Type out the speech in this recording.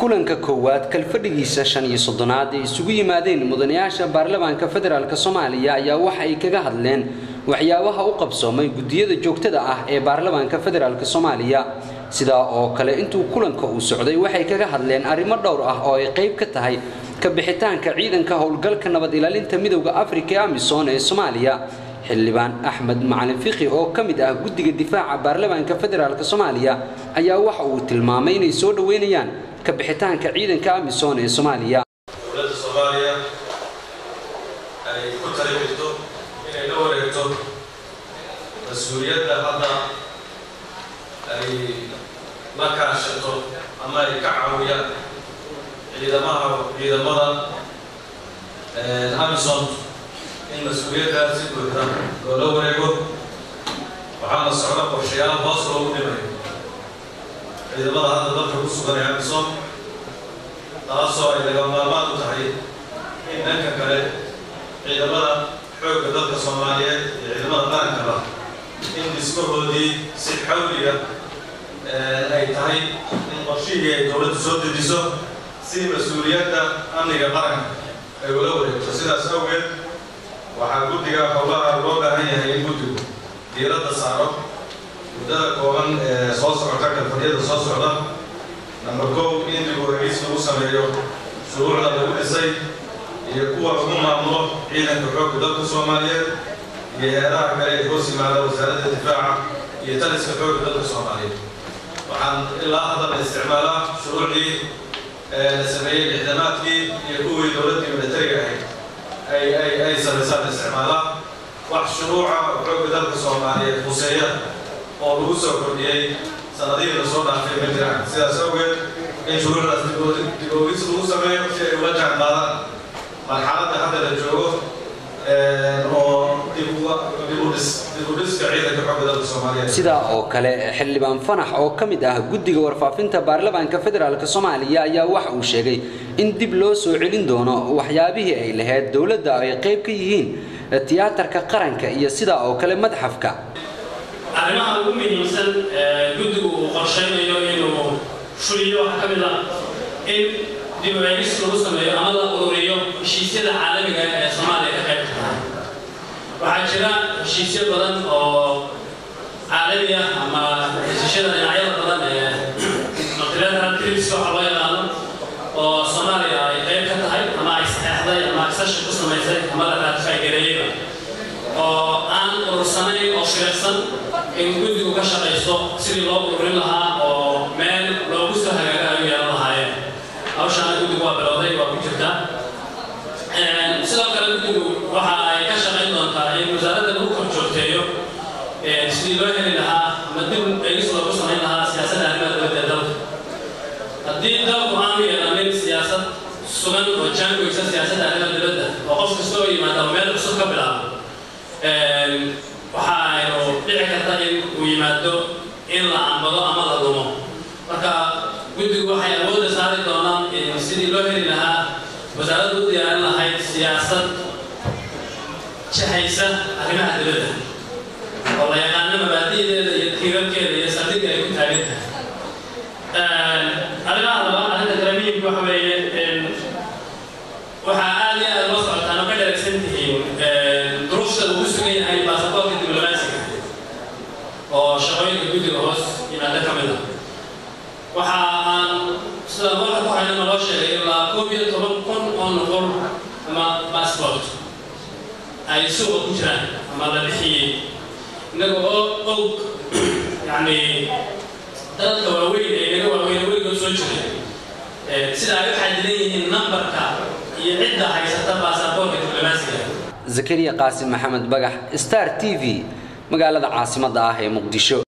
kulanka koowaad kalfadhigiisa shan iyo soddonaad ay isugu yimaadeen mudanayaasha baarlamaanka federaalk soomaaliya ayaa waxa ay kaga hadleen waxyaabaha u qabsoomay guddiyada joogtada ah ee baarlamaanka federaalk soomaaliya sidaa oo kale intuu kulanka uu socday waxay kaga hadleen arrimo dhowr ah oo ay qayb ka tahay ka bixitaanka ciidanka howlgalka nabad ilaalinta midowda afrika ee amisom ee soomaaliya xildhibaan axmed macalin fiqi oo ka mid ah guddiga difaaca baarlamaanka federaalk soomaaliya ayaa waxa uu tilmaamay inay soo dhoweynayaan ka bixitaanka ciidanka amisom ee soomaaliya dowladda soomaaliya ay ku tali jirto inay la wareegto mas-uuliyadda hadda ay la kaashato ama ay ka caawiyaan ciidamaha ciidamada amison in mas-uuliyaddaas si buuxda loola wareego waxaana socda qorshayaal hoos loogu dhimayo ciidamada hadda dalka ku sugan ee amison taasoo ay laga maarmaan u tahay in dhanka kale ciidamada xoogga dalka soomaaliyeed iyo ciidamada qarankaba in dhismahoodii si xawliga ay tahay in qorshihii ay dowladdu soo dejiso si mas-uuliyadda amniga qaranka ay ula wareegto sidaas awgeed waxaa guddiga howlaha loo baahan yahay in guddigu diiradda saaro muddada kooban ee soo socota kalfadhiyada soo socda number kow in dib u eegis lagu sameeyo shuruucda lagu dhisay iyo kuwa lagu maamulo ciidanka xoogga dalka soomaaliyeed iyo heeraha kale ee hoos yimaada wasaaradda difaaca iyo taliska xoogga dalka soomaaliyeed waxaan ilaa hadda la isticmaalaa shuruucdii la sameeyey lixdamaadkii iyo kuwii dowladdii militariga ahayd ay ay ay samaysaan la isticmaalaa wax shuruuca xoogga dalka soomaaliyeed huseeya oo lagu soo kordhiyey sanadihii lasoo dhaafay ma jiraan sidaas awgeed in shuruucdaas dib oogis lagu sameeyo si ay ula jaan qaadaan marxaladda hadda la joogo oo dib u dhiska ciidanka xoogga dalka soomaaliyeed sidaa oo kale xildhibaan fanax oo ka mid ah guddiga warfaafinta baarlamaanka federaalk soomaaliya ayaa waxa uu sheegay in dib loo soo celin doono waxyaabihii ay lahayd dowladda ay qayb ka yihiin tiyaatarka qaranka iyo sidaa oo kale madxafka arrimaha ugu muhiimsan guddigu uu qorshaynayo inuu fuliyo waxaa ka mid ah in dib u eegis lagu sameeyo ama la ururiyo heshiisyada caalamiga ee soomaaliya ka qayb tahay waxaa jira heshiisyo badan oo caalami ah ama heshiisyada dhinacyada badan ee multilateral treaties waxa loo yaqaano oo soomaaliya ay qayb ka tahay ama ay saxeexday ama accession ku samaysay ama la ratify gareeyeyba oo aan urursanayn oo shiraysan in guddigu ka shaqayso sidii loo ururin lahaa oo meel loogu soo hagaaga ayu yeelan lahaayeen hawshaana guddigu waa bilowday waa ku jirtaa sidoo kale guddigu waxa ay ka shaqayn doontaa in wasaaradda lagu kor joogteeyo sidii loo heli lahaa ama dib eegis loogu samayn lahaa siyaasadda arrimaha dowladda ee dalka haddii dalku aanu yeelanin siyaasad sugan oo jaangoysa siyaasadda arrimaha dowladda oo qof kasta oo yimaada oo meel cusub ka bilaabo waxa aynu dhici karta in uu yimaado in la ambado ama la dhumo marka guddigu waxay awoodda saari doonaan in sidii loo heli lahaa wasaaradda u diyaarin lahayd siyaasad jahaysa arrimaha dowladda oo la yaqaano mabaadi'deeda iyo tiirarkeeda iyo saldhigga ay ku taagan tahay arrimaha laba arrinta kale muhimka waxa weeye waxaa aad iyo aad loo socotaan oo ka dheregsan tihiin duruufta uu ku sugan yahay baasaboorka diblomaasiga oo shaqooyinka guddiga hoos yimaada ka mid ah waxa aan sida marka ku hayna naloo sheegay ilaa koob iyo toban kun oo noqon ama baasbort ay suuqa ku jiraan ama la bixiyey innaga oo og yacni dadka waaweyn ee inaga waaweyn weligood soo jiray sida ay u xadidan yihiin nambarka iyo cidda haysata baasaboorka diblomaasiga zakariya qaasim maxamed bagax star t v magaalada caasimadda ah ee muqdisho